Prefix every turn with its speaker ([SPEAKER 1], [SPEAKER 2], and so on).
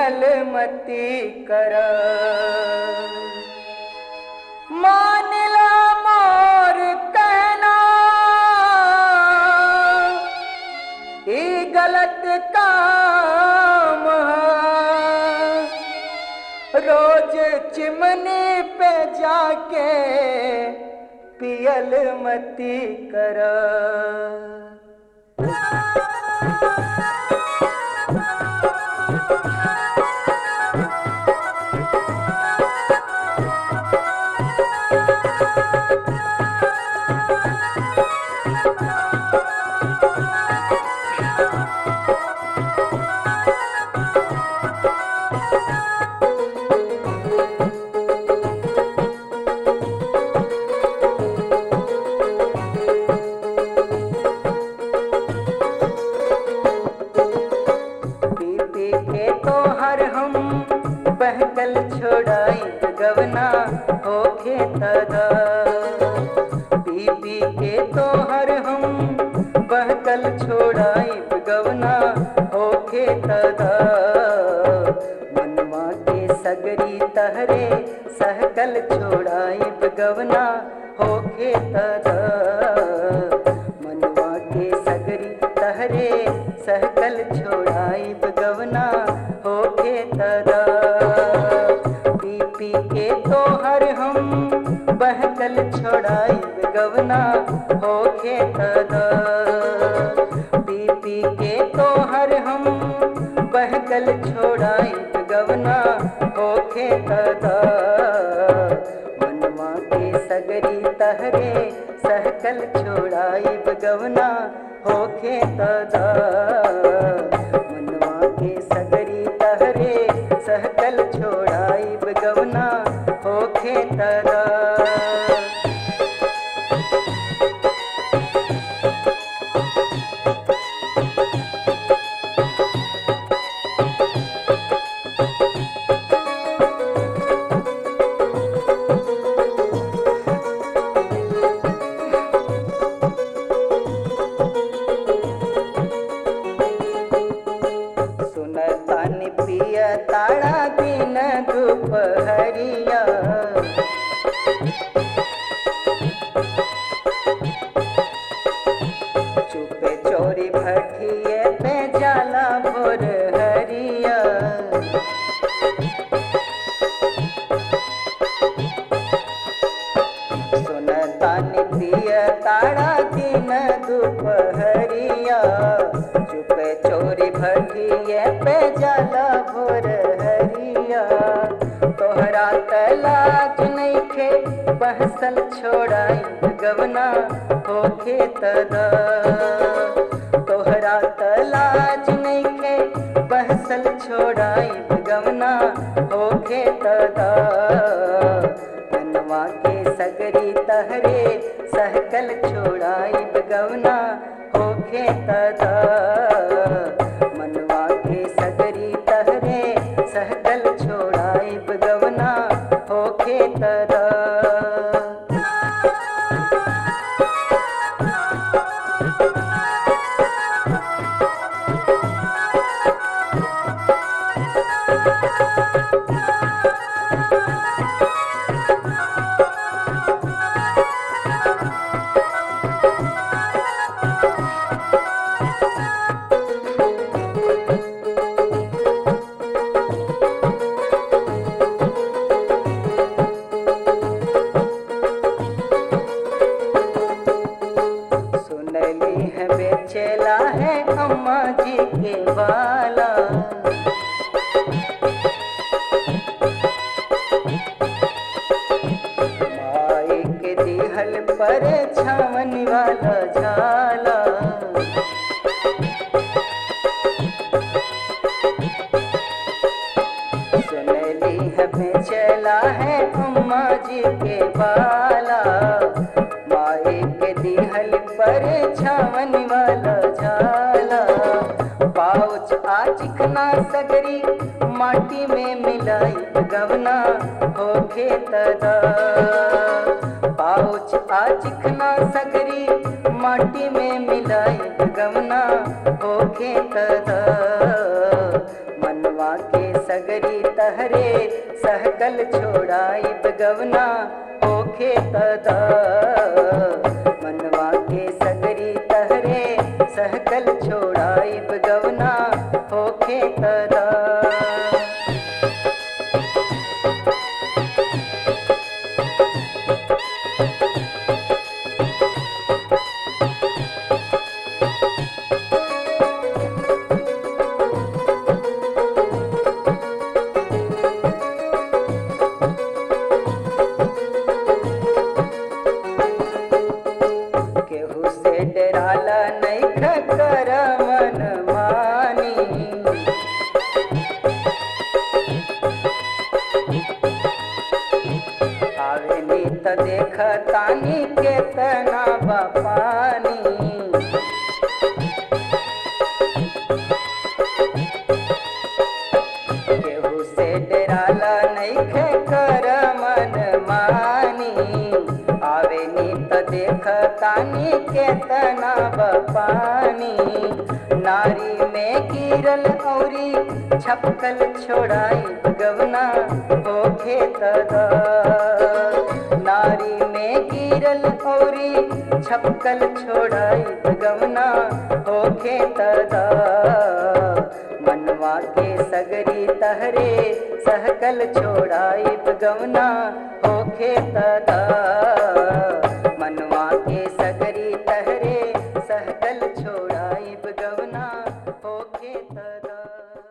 [SPEAKER 1] पियल मती कर मानला मोर कहना ई गलत काम है। रोज चिमनी पे जाके पियल मती कर पी पी के तो हर हम बहकल छोड़ाई गवना होके तदा पी पी के तो हर हम बहकल छोड़ाई गवना होके तदा मनवा के सगरी तहरे सहकल छोड़ाई गवना होके तदा मनवा के सगरी तहरे सहकल छोड़ाई गवना होके तदा पी पी के तो हर हम बहकल छोड़ाई गवना होके तदा पी पी के तो हर हम बहकल छोड़ाई गवना होके तदा मनवा के सगरी तहरे सहकल छोड़ाई गवना होके तदा मनवा के सगरी तहरे सहकल छोड़ाई गवना होके तदा सुनतान पिय ताड़ा दिन दुपहरिया चुपे चोरी भटिए पे जाला भोर हरिया सुनतान पिय ताड़ा दिन दुपहरिया चुपे चोरी भटिए पे जाला भोर हरिया तोहरा तलाज नइखे बहसल छोड़ाई गवना होके तदा तोहरा तलाज नइखे बहसल छोड़ाई गवना होके तदा मनवा के सगरी तहरे सहकल छोड़ाई गवना होके तदा मनवा के सगरी तहरे सहकल छोड़ाई गवना होके तदा सुनली है बेचेला है अम्मा जी के वाला माई के दिहल पर छावन वाला झाला सुनली है बेचेला है अम्मा जी के बाला माई के दिहल पर छावन वाला झाला पाउच आ चिकना सगरी माटी में मिलाई गवना होके तदा पाउच आ चिकना सगरी माटी में मिलाई गवना होके तदा मनवा के सगरी तहरे सहकल छोड़ाइब गवना होखे तदा मनवा के सगरी तहरे सहकल छोड़ाइब गवना होखे तदा केहू से डराला नहीं खकर मन मानी आवे नी त देख तानी के तना बपानी केहू से डराला नहीं कर मन मानी आवे नी त देख तानी के तना बपानी नारी में गिरल औरी छपकल छोड़ाई गवना होखे तदा नारी में गिरल औरी छपकल छोड़ाई गवना होखे तदा मनवा के सगरी तहरे सहकल छोड़ाई गवना होखे तदा मनवा के सगरी तहरे सहकल छोड़ाई गवना होखे तदा